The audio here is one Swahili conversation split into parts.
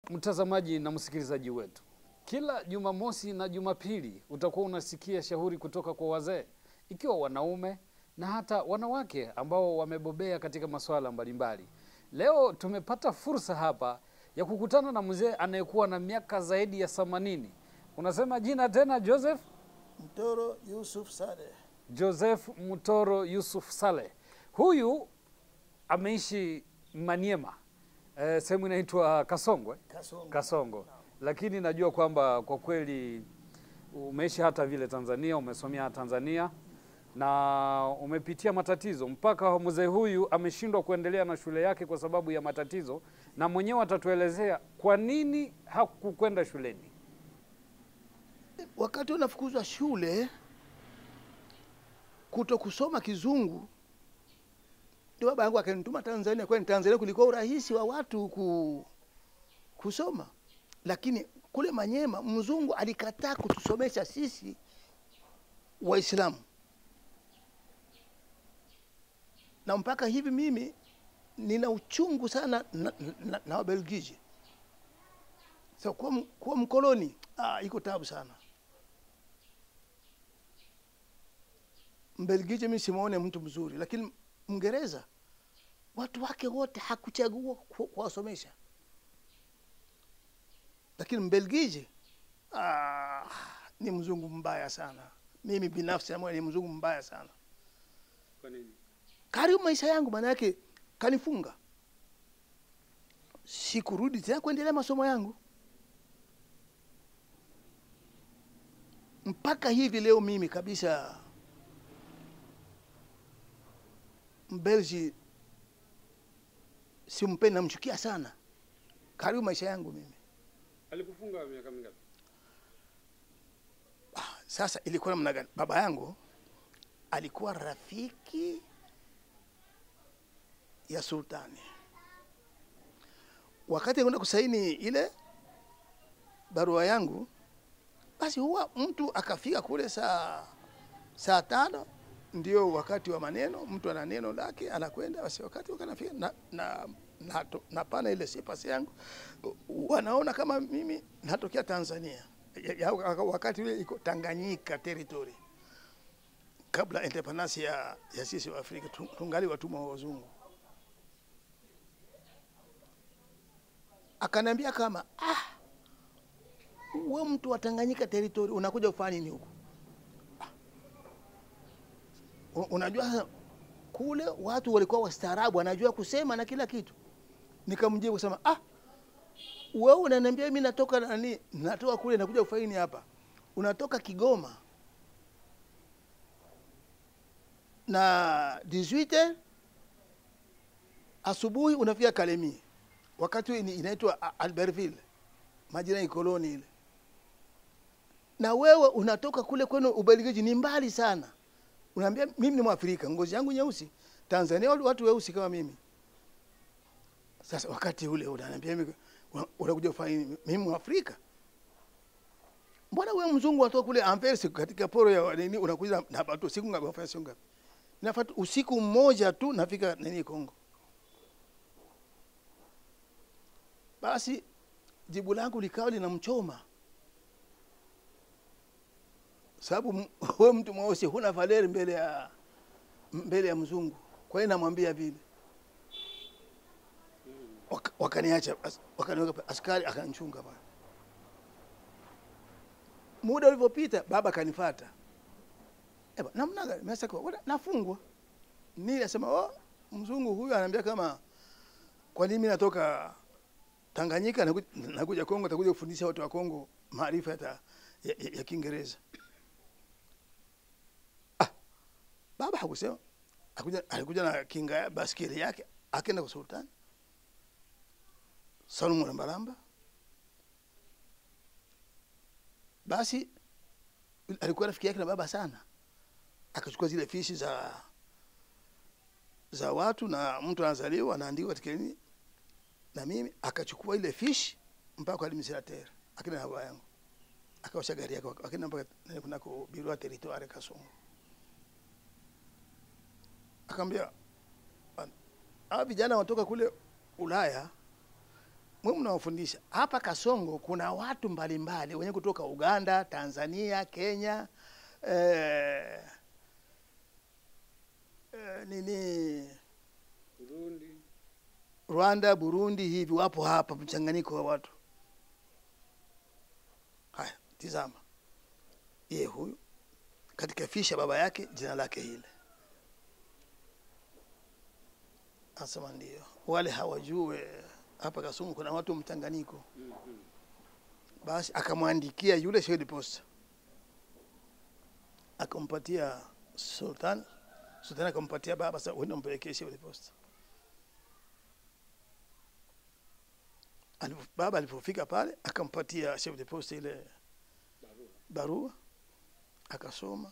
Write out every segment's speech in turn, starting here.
mtazamaji na msikilizaji wetu, kila Jumamosi na Jumapili utakuwa unasikia shauri kutoka kwa wazee, ikiwa wanaume na hata wanawake ambao wamebobea katika masuala mbalimbali. Leo tumepata fursa hapa ya kukutana na mzee anayekuwa na miaka zaidi ya themanini. Unasema jina tena? Joseph Mtoro Yusuf Saleh. Joseph Mutoro Yusuf Saleh. Huyu ameishi Maniema, eh, sehemu inaitwa Kasongwe Kasongo. Kasongo, lakini najua kwamba kwa kweli umeishi hata vile Tanzania, umesomea Tanzania na umepitia matatizo mpaka mzee huyu ameshindwa kuendelea na shule yake kwa sababu ya matatizo, na mwenyewe atatuelezea kwa nini hakukwenda shuleni. Wakati unafukuzwa shule kuto kusoma kizungu, ndio baba yangu akanituma Tanzania, kwani Tanzania kulikuwa urahisi wa watu ku, kusoma, lakini kule Manyema mzungu alikataa kutusomesha sisi Waislamu, na mpaka hivi mimi nina uchungu sana na, na, na Wabelgiji. So, kuwa, m- kuwa mkoloni ah, iko tabu sana. Mbelgiji mimi simuone mtu mzuri, lakini Mngereza watu wake wote hakuchagua ku- kuwasomesha, lakini Mbelgiji ah, ni mzungu mbaya sana. Mimi binafsi namuona ni mzungu mbaya sana. Kwa nini? karibu maisha yangu, maana yake kanifunga, sikurudi tena kuendelea masomo yangu mpaka hivi leo. Mimi kabisa Mbelgi simpendi, namchukia sana. Karibu maisha yangu mimi. Alikufunga miaka mingapi? Sasa ilikuwa namna gani? Baba yangu alikuwa rafiki ya sultani. Wakati anakwenda kusaini ile barua yangu, basi huwa mtu akafika kule saa saa tano, ndio wakati wa maneno, mtu ana neno lake anakwenda. Basi wakati wakanafika na, na, na, na pana ile sipasi yangu, wanaona kama mimi natokea Tanzania ya, ya, wakati ule iko Tanganyika territory kabla independence ya, ya sisi wa Afrika tu- tungali watumwa wa wazungu. Akaniambia kama ah, we mtu wa Tanganyika territory unakuja kufanya nini huku? Ah. U- Unajua sasa kule watu walikuwa wastaarabu, wanajua kusema na kila kitu. Nikamjibu kusema ah, wewe unaniambia mimi natoka nani, natoka kule nakuja kufanya nini hapa? Unatoka Kigoma na 18 asubuhi unafika Kalemi, wakati huo ni- inaitwa A- Albertville, majina ya koloni ile, na wewe unatoka kule kwenu Ubelgiji, ni mbali sana. Unaambia mimi ni Mwafrika, ngozi yangu nyeusi, Tanzania watu- watu weusi kama mimi. Sasa wakati ule unaniambia mimi una- unakuja kufanya nini? Mimi Mwafrika, mbona wewe mzungu watoka kule Anvers katika poro ya nini, unakuja na watu siku ngapi? Wafanya siku ngapi? Nafata usiku mmoja tu nafika nini Kongo. Basi jibu langu likawa linamchoma, sababu m- wewe mtu mweusi huna valeri mbele ya mbele ya mzungu. Kwa hiyo namwambia vile, Waka- wakaniacha, as- wakaniweka pa- askari akanichunga pale. Muda ulivyopita, baba kanifata Eba, namna gani? Mimi sasa kwa nafungwa. Nili asema oh, mzungu huyu anaambia kama kwa nini mimi natoka Tanganyika nakuja, nakuja Kongo nitakuja kufundisha watu wa Kongo maarifa ya, ya, ya, ya Kiingereza. Ah, baba hakusema. Alikuja, alikuja na kinga ya baskeli yake akaenda kwa sultani Salumu Lambalamba. Basi alikuwa rafiki yake na baba sana akachukua zile fishi za za watu na mtu anazaliwa anaandikwa katika nini, na mimi akachukua ile fishi mpaka kwa administrateur akina na baba yangu akaosha gari yake akina mpaka nani kunako biro ya territoire Kasongo, akamwambia hawa vijana wanatoka kule Ulaya mwe mnawafundisha hapa Kasongo. Kuna watu mbalimbali wenye kutoka Uganda, Tanzania, Kenya eh, eh, nini Burundi. Rwanda, Burundi, hivi wapo hapa, mchanganyiko wa watu. Haya, tizama, ye huyu katika fisha baba yake jina lake hile, asema ndio wale hawajue hapa Kasumu kuna watu mchanganyiko. Mhm. Basi akamwandikia yule shahidi posta, akampatia Sultan. Sultan akampatia baba, sasa uende umpelekee shahidi posta. Alipo- Baba alipofika pale akampatia chef de poste ile Barua. barua, akasoma.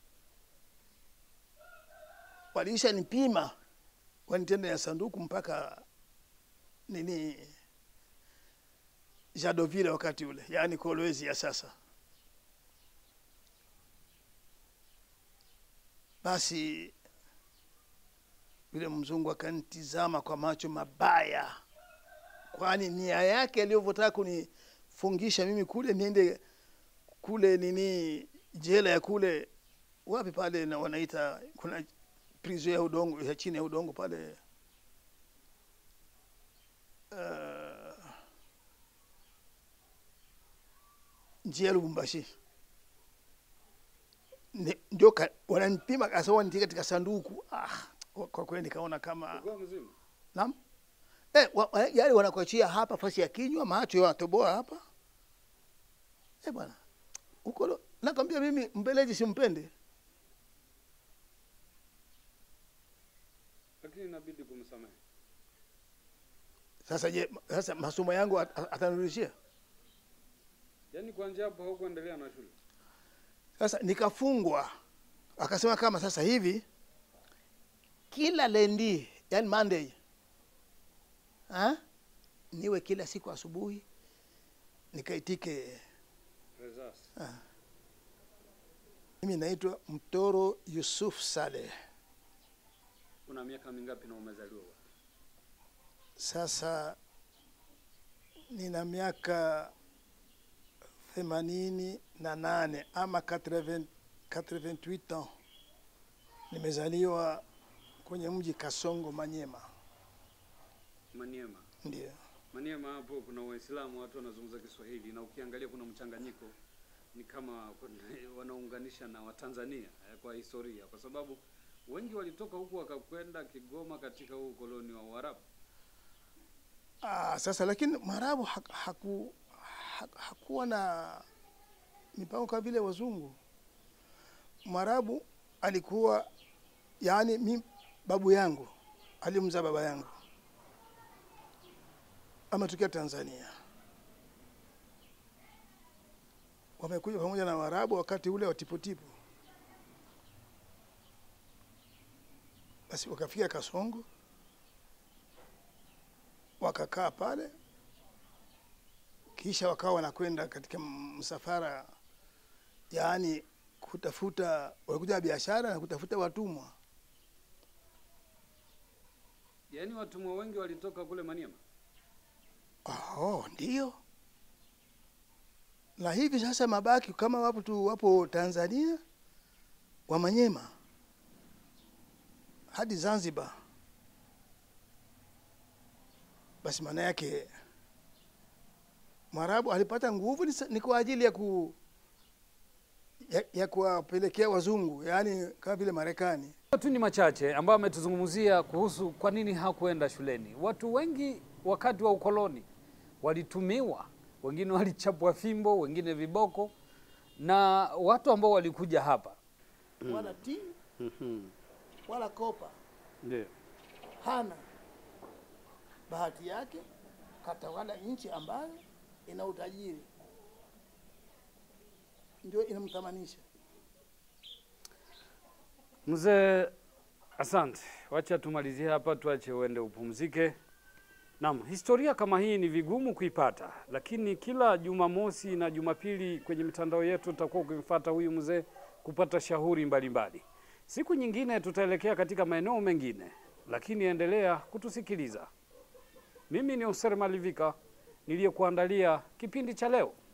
Waliisha nipima wanitenda ya sanduku mpaka nini Jadovile wakati ule, yaani Kolwezi ya sasa. Basi yule mzungu akanitizama kwa macho mabaya, kwani nia yake alivyotaka kunifungisha mimi kule niende kule nini jela ya kule wapi pale na wanaita kuna prison ya udongo ya chini ya udongo pale uh, njia ya Lubumbashi Ni- ndio ka- wananipima kasa wanitia katika sanduku ah, kwa kweli nikaona kama Ulikuwa mzima? Naam. Eh, wa, wa, yale wanakuachia hapa fasi ya kinywa, macho wanatoboa hapa. Eh bwana. Huko lo- nakwambia mimi mbeleji simpende. Lakini inabidi kumsamehe. Sasa je, sasa masomo yangu at- at- atanirudishia? Yaani kuanzia hapo haukuendelea na shule. Sasa nikafungwa. Akasema kama sasa hivi kila lendi, yani Monday. Ha? Niwe kila siku asubuhi nikaitike Results. mimi naitwa Mtoro Yusuf Saleh. Una miaka mingapi na umezaliwa? Sasa nina miaka themanini na nane ama 80 88 ans. Nimezaliwa kwenye mji Kasongo, Manyema. Maniema. Ndio Maniema hapo kuna Waislamu, watu wanazungumza Kiswahili na ukiangalia kuna mchanganyiko, ni kama kuna- wanaunganisha na Watanzania eh, kwa historia, kwa sababu wengi walitoka huku wakakwenda Kigoma katika huu ukoloni wa Uarabu. ah, sasa lakini Mwarabu haku, haku, haku, hakuwa na mipango kama vile wazungu. Mwarabu alikuwa yaani, mi babu yangu alimzaa baba yangu ametokea Tanzania, wamekuja pamoja na Waarabu wakati ule wa tiputipu. Basi wakafika Kasongo, wakakaa pale, kisha wakawa wanakwenda katika msafara, yaani kutafuta, walikuja na biashara na kutafuta watumwa. Yaani watumwa wengi walitoka kule Maniema. Oh, ndio. Na hivi sasa mabaki kama wapo tu wapo Tanzania wa Manyema hadi Zanzibar. Basi maana yake Mwarabu alipata nguvu ni, sa- ni kwa ajili ya ku ya, ya kuwapelekea wazungu, yaani kama vile Marekani. tu ni machache ambayo ametuzungumzia kuhusu kwa nini hakuenda shuleni. Watu wengi wakati wa ukoloni walitumiwa, wengine walichapwa fimbo, wengine viboko, na watu ambao walikuja hapa Wala ti wala kopa ndio hana bahati yake katawala nchi ambayo ina utajiri, ndio inamthamanisha. Mzee, asante. Wacha tumalizie hapa, tuache uende upumzike. Naam, historia kama hii ni vigumu kuipata, lakini kila Jumamosi na Jumapili kwenye mitandao yetu tutakuwa ukimfuata huyu mzee kupata shauri mbalimbali. Siku nyingine tutaelekea katika maeneo mengine, lakini endelea kutusikiliza. Mimi ni Oser Malivika, niliyekuandalia kipindi cha leo.